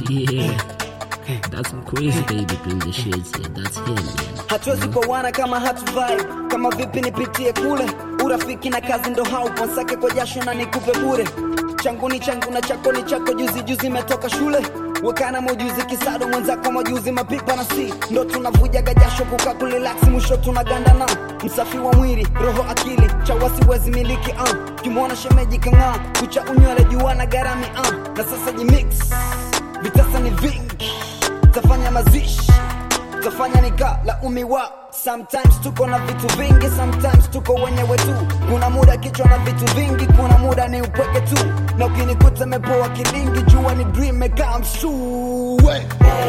Yeah. That's crazy baby bring the shades here. That's him man. hatuwezi kuoana kama hatuvai kama vipi nipitie kule urafiki na kazi ndo haupo nsake kwa jasho na nikupe bure changu ni changu na chako ni chako juzi juzi metoka shule wekana mojuzi kisado mwenzako majuzi mapipa na si ndo tunavujaga jasho kuka kulilaksi mwisho tunaganda na msafi wa mwili roho akili cha wasiwezi miliki uh. kimwona shemeji kang'aa kucha unywele jua na garami uh. na sasa jimix vitasa ni vingi tafanya mazishi tafanya nika laumiwa sometimes tuko na vitu vingi sometimes tuko wenyewe tu kuna muda kichwa na vitu vingi kuna muda ni upweke tu na ukinikuta mepoa kilingi jua ni dream come true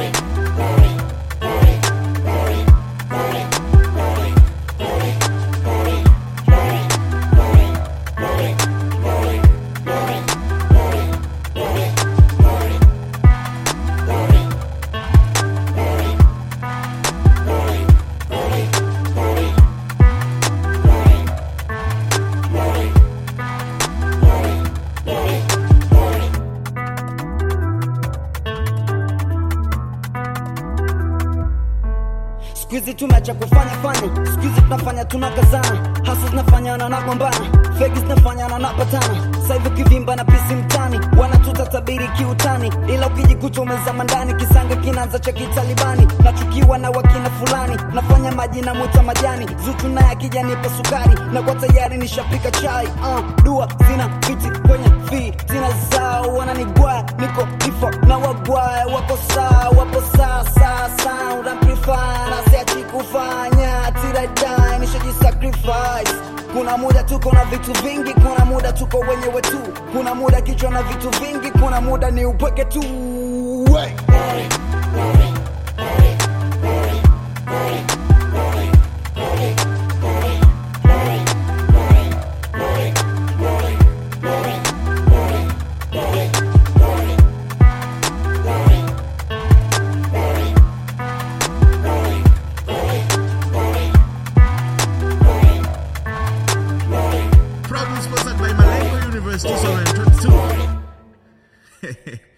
skuizi tumeacha kufanya fanya skuizi tunafanya tunakazana hasa zinafanyana na gombana fegi zinafanyana na patana saivi ukivimba na pisi mtani wanatutatabiri kiutani ila ukijikuta umezama ndani kisanga kinaanza cha kitalibani nachukiwa na wakina fulani nafanya maji na mwita majani zuchu naye akijanipa sukari na kwa tayari nishapika chai uh, dua zina viti kwenye vi zina zao wananigwaya niko ifo na wagwaya wako saa wapo saa saa sound amplifier na siachi kufanya tiradai nishajisacrifice kuna muda tuko na vitu vingi kuna muda tuko wenyewe tu kuna muda kichwa na vitu vingi kuna muda ni upweke tu hey. Proudly sponsored by Malengo University, Sorrento 2.